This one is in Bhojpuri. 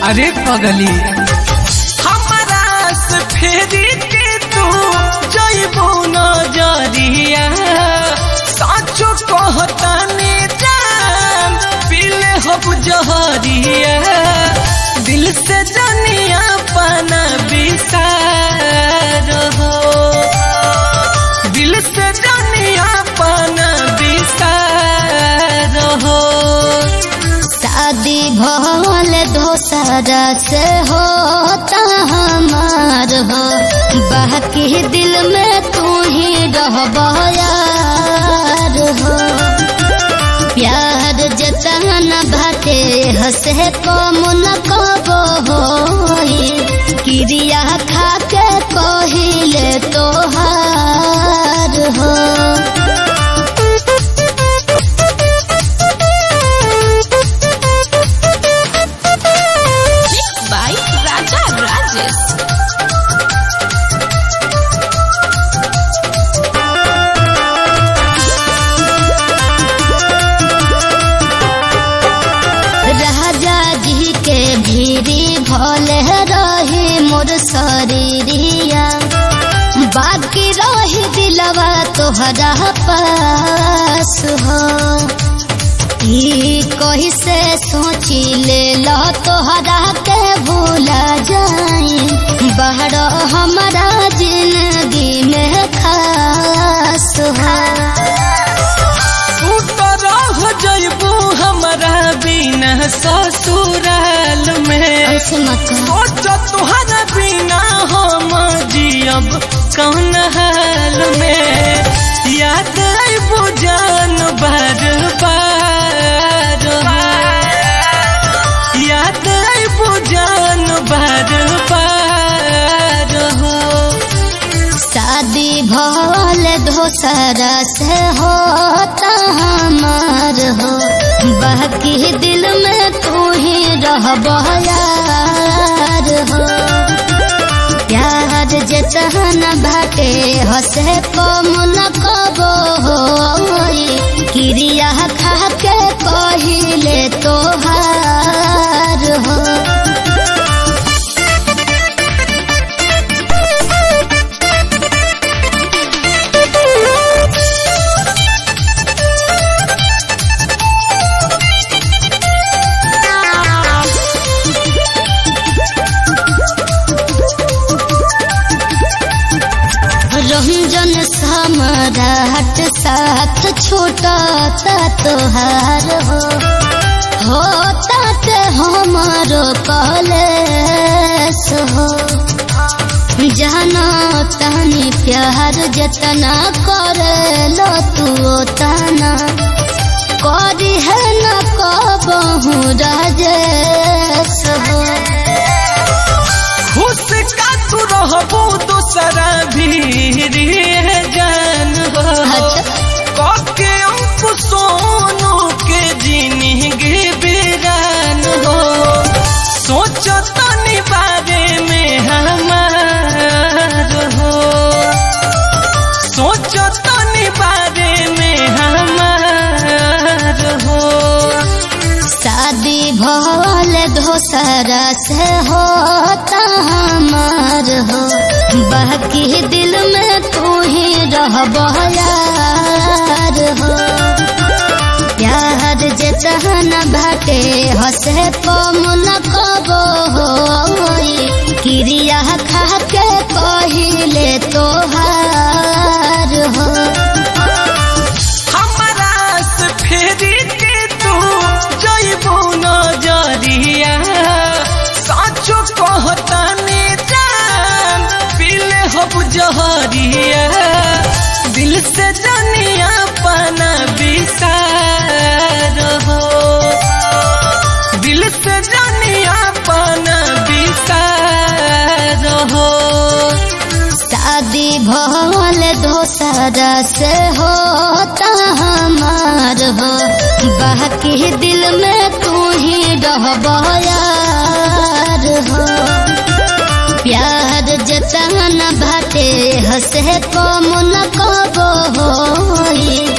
अरे पगली हमारा से फेरी के तू जइबो नजरिया साचो कहतानी जान पीले हब जहरिया दिल से जनिया पाना बिसार हो दिल से जनिया पाना बिसार हो शादी भल दोसरा से होता हमार हो बाकी दिल में तू ही रह यार हो प्यार जतन बाटे हंसे कम न कबो होई क्रिया खा के कहिले तोहार हो by Raja Rajesh. राजा जी के भीरी भले रही मोर शरीरिया बाकी रही दिलवा तोहरा पास हो ई कही से सोची ले लो तोहरा के भूला जाई बाहर हमारा जिंदगी में खास हो तू तो रह जइबू हमारा बिना ससुराल में ऐसे मत कहो। सोच तुहरा बिना हम जियब कौन हाल में याद आइबू जान बार बार याद आइबू जान बार बार हो शादी भल दोसरा से होता हमार हो बाकी दिल में तू ही रह यार हो प्यार जतन बाटे हंसे कम न कबो होई क्रिया खा के कहिले तोहार हो रंजन सम्राट साथ छोटा तोहार हो होता ते हमारो कॉलेज हो जाना तनी प्यार जतना करे लो तू तना करी है न कबहू राजेश हो खुश का तू रहबू दूसरा भी है जान हो कके अंकु सोनू के जिंदगी बिरान हो सोचो तनी बारे में हमार हो सोचो तनी बारे में हमार हो शादी भल दोसरा से होता हमार हो बाकी दिल में तू ही रह यार हो प्यार जतन बाटे हंसे कम न कबो होई क्रिया खा के कहिले तोहार हो हमारा से फेरी के तू जइबो नजरिया साचो कहतानी जान पीले हब जहरिया दिल से जनिया पाना बिसार हो दिल से जनिया पाना बिसार हो शादी भल दोसरा से होता हमार हो बाकी दिल में तू ही रह यार हो प्यार जतन बाटे हंसे कम न कबो होई